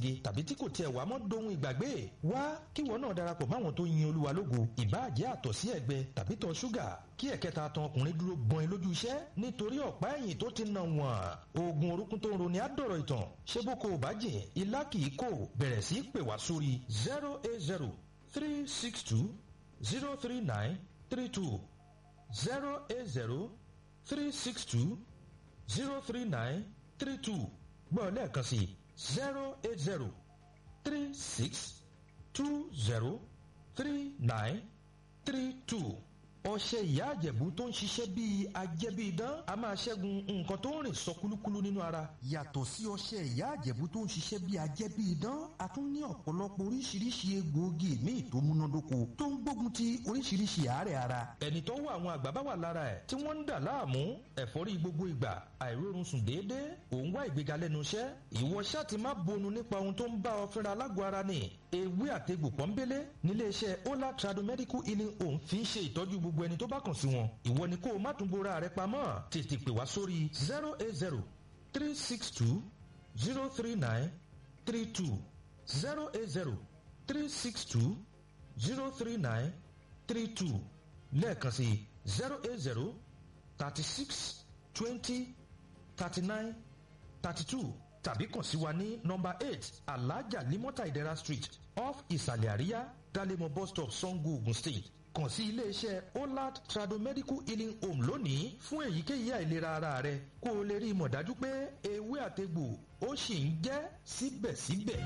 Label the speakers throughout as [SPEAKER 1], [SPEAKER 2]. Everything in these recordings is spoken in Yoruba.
[SPEAKER 1] méje tàbí tí kò tiẹ̀ wá mọ́ dohun ìgbàgbé wá kíwọ náà darapọ̀ máwọn tó yin olúwa lógo ìbáàjẹ́ àtọ̀ sí ẹ̀gbẹ tàbí tọ̀ ṣúgà kí ẹ̀kẹta tan ọkùnrin dúró gbọ́n ẹ lójú iṣẹ́ nítorí ọ̀pá ẹ̀yìn tó ti nà wọ́n oògùn orúkún tó ń roni àdọ̀rọ̀ ìtàn ṣé bó ko ò bá jìn ilá kì í kò bẹ̀rẹ̀ sí pè wá sórí zero eight zero three six two zero three nine three two zero eight zero three six two zero three nine three two gbọ́ lẹ́ẹ̀kan sí zero eight zero three six two zero three nine three two ọṣẹ ìyá àjẹ̀bú tó ń ṣiṣẹ́ bíi ajẹ́bíidán a máa ṣẹ́gun nǹkan tó ń rìn sọ kúlúkúlú nínú ara. yàtọ̀ sí ọṣẹ ìyá àjẹ̀bú tó ń ṣiṣẹ́ bíi ajẹ́bíidán a tún ní ọ̀pọ̀lọpọ̀ oríṣiríṣi egbòogi míì tó múnádóko tó ń gbógun ti oríṣiríṣi àárẹ̀ ara. ẹni tó wọ àwọn àgbà bá wà lára ẹ̀ tí wọ́n ń dà láàmú ẹ̀fọ́rí gbogbo ìgbà àìrórun sùn déédéé òun wá ìgbéga lẹ́nu iṣẹ́ ìwọ ṣáà ti má bonu nípa ohun tó ń bá ọ fínra lágọ̀ọ́ ara ni ewé àtegbò pọ́nbélé níléeṣẹ́ ola trado medical healing home fi ń ṣe ìtọ́jú gbogbo ẹni tó bá kàn sí wọn ìwọ ni kó o má tún bora rẹ pamọ́ tètè pè wá sórí zero eight zero three six two zero three nine three two zero eight zero three six two zero three nine three two lẹ́ẹ̀kan sí zero eight zero thirty six twenty thirty nine thirty two tàbí kàn sí wa ní nọmba eight alhaja limota idera street off ìsàlẹ̀ àríyá dalemo bus stop sango ogun state kàn sí iléeṣẹ́ olad trado medical healing home lónìí fún èyíkéyìí àìlera ara rẹ kó o lè rí i mọ̀ dájú pé ewé àtegbò ó sì ń jẹ́ síbẹ̀síbẹ̀.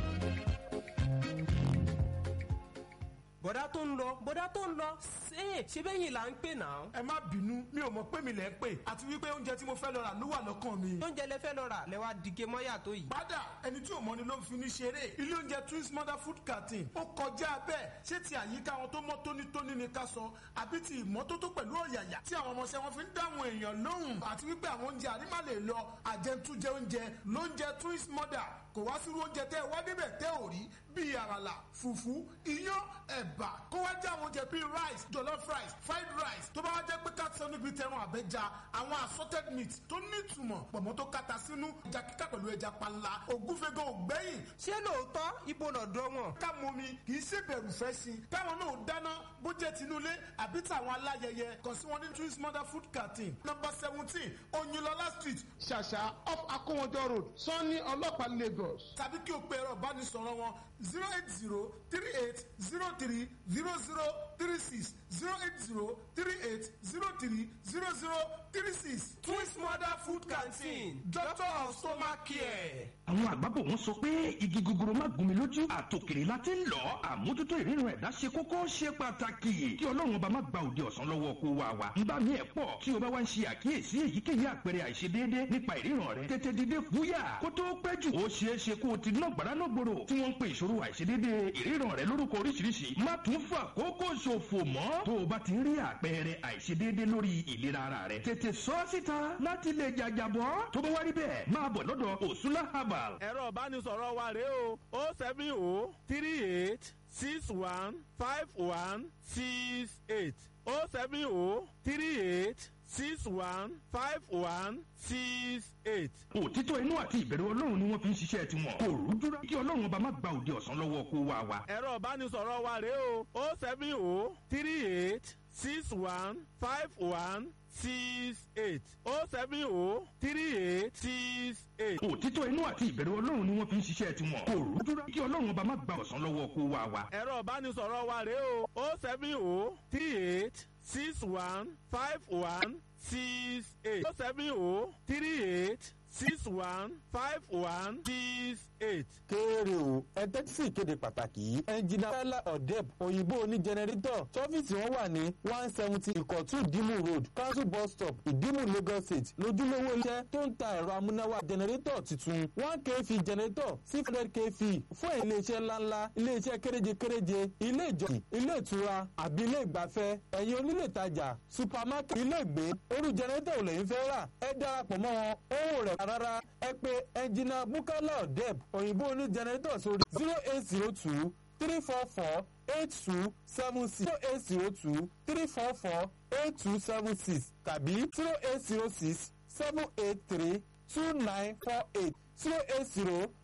[SPEAKER 2] bọ̀dá tó ń lọ bọ̀dá tó ń lọ ṣé ṣé bẹ́yìn là ń pè náà.
[SPEAKER 3] ẹ má bínú mi ò mọ̀ pé mi lẹ̀ ń pè àti wípé oúnjẹ tí mo fẹ́ lọ rà ló wà lọ́kàn mi.
[SPEAKER 2] oúnjẹ lẹ fẹ́ lọ rà lẹ wá dìge mọ́yà tó yìí.
[SPEAKER 3] padà ẹni tí ò mọ ni ló ń fi ní ṣeré ilé oúnjẹ twins mother food canteen ó kọjá bẹ́ẹ̀ ṣé ti àyíká wọn tó mọ́ tónítóní ni ká sọ àbí ti ìmọ́tótó pẹ̀lú ọ̀yàyà tí àwọn ọmọọṣẹ́ wọn fi ń dáhùn èèyàn lóhùn àti wípé àwọn oúnjẹ àrímà lè lọ àjẹntújẹ oúnjẹ lóúnjẹ twins mother kò wá sírú oúnjẹ tẹ́ ẹ wá débẹ̀ tẹ́ ò rí bíi àràlà fùfú iyán ẹ̀bà kó wá jẹ́ àwọn oúnjẹ bíi rice jollof rice fried rice tó bá wá jẹ́ pé káàtì níbi tẹran àbẹ́ja àwọn assorted meat tó nítumọ̀ pọ̀mọ́ tó kata sínú ẹja kíkà pẹ̀lú ẹja panla ògúnfẹ́gàn ògbẹ́yìn.
[SPEAKER 2] ṣé lóòótọ́ ibo lọ́dọ̀ wọn.
[SPEAKER 3] ká mọ mi kì í ṣe bẹ̀rù fẹ́ sí i káwọn náà dáná bó jẹ́ tinúlé àbí tàwọn aláyẹyẹ kàn sí wọn ní twins mother food canteen number seventeen oyinlọlá street ṣàṣà off akówọjọ road sanni ọlọ́pàá lagos tàbí kí o pe ẹ̀rọ ìbánisọ̀rọ̀ wọn zero eight zero three eight zero three zero zero three six zero eight zero three eight zero three zero zero three six.
[SPEAKER 2] twins mother food canteen doctor of stomach care.
[SPEAKER 1] àwọn àgbàbọ̀ wọn sọ pé igi gogoro má gún mi lójú àtòkèrè la ti ń lọ àmójútó ìrírun ẹ̀dá ṣe kókó ṣe pàtàkì kí ọlọ́run ọba má gba òde ọ̀sán lọ́wọ́ kó wa wa ń bá mi ẹ̀ pọ̀ tí o bá wá ń ṣe àkíyèsí èyíkéyìí àpẹẹrẹ àìṣedéédé nípa ìríran rẹ tètè dìde fúyà kó tó pẹ́ jù ó ṣeé ṣe kó o ti ná gbàrà náà gbòòrò tí wọ́n ń pe ìṣòro àìṣedéédé ìríran rẹ lórúkọ oríṣiríṣi má tún fà kókó ṣòfò mọ́ tó o bá ti rí àpẹẹrẹ àìṣedéédé lórí ìlera ara rẹ tètè sọ ọ́ síta láti lè jàjàbọ́ tó bá wá rí bẹ́ẹ̀ máa bọ̀ lọ́dọ̀ òṣùlá herbal
[SPEAKER 4] ẹ̀rọ ìbánisọ̀rọ̀ wa rèé o o seven o three eight six one five one six eight o seven o three eight six one five one six eight.
[SPEAKER 1] òtítọ́ inú àti ìbẹ̀rù ọlọ́run ni wọ́n fi ń ṣiṣẹ́ tiwọn kò rújúra kí ọlọ́run ọba má gba òde ọ̀sán lọ́wọ́ kó wa wa.
[SPEAKER 4] ẹ̀rọ ìbánisọ̀rọ̀ wa rèé o o seven o three eight six one five one six eight o seven o three eight six eight.
[SPEAKER 1] òtítọ́ inú àti ìbẹ̀rù ọlọ́run ni wọ́n fi ń ṣiṣẹ́ tiwọn kò rújúra kí ọlọ́run ọba má gba ọ̀sán lọ́wọ́ kó wa wa.
[SPEAKER 4] ẹ̀rọ ìbánisọ̀rọ̀ wa rèé o o seven o three eight six one five one six eight o seven o three eight six one five one six eight.
[SPEAKER 5] kéré o ẹ tẹ́tí sí ìkéde pàtàkì yìí ẹnjìnà fẹ́lá ọ̀dẹ́b òyìnbó oní jẹnẹrétọ̀ tọ́fíìsì wọn wà ní one seventy ìkọ̀tún ìdímù road council bus stop ìdímù lagos state lójúlówó iṣẹ́ tó ń ta ẹ̀rọ amúnáwá jẹnẹrétọ̀ tuntun one kv jẹnẹrétọ̀ six hundred kv fún iléeṣẹ́ ńláńlá iléeṣẹ́ kéréje kéréje ilé ìjọsìn ilé ìtura àbí ilé ìgbafẹ́ ẹ̀yin onílé ìtajà supermarket ilé ìgbé orú jẹnẹrétọ̀ ò lẹ́yìn fẹ́ rà ẹ darapọ̀ mọ́ wọn owó rẹ̀ rárá ẹ pé ẹnjìnà bukala ọ̀dẹ́b òyìnbó oní jẹnẹrétọ̀ sórí zero eight zero two three four four eight two seven six zero eight zero two three four four eight two seven six tàbí zero eight zero six seven eight three two nine four eight zero eight zero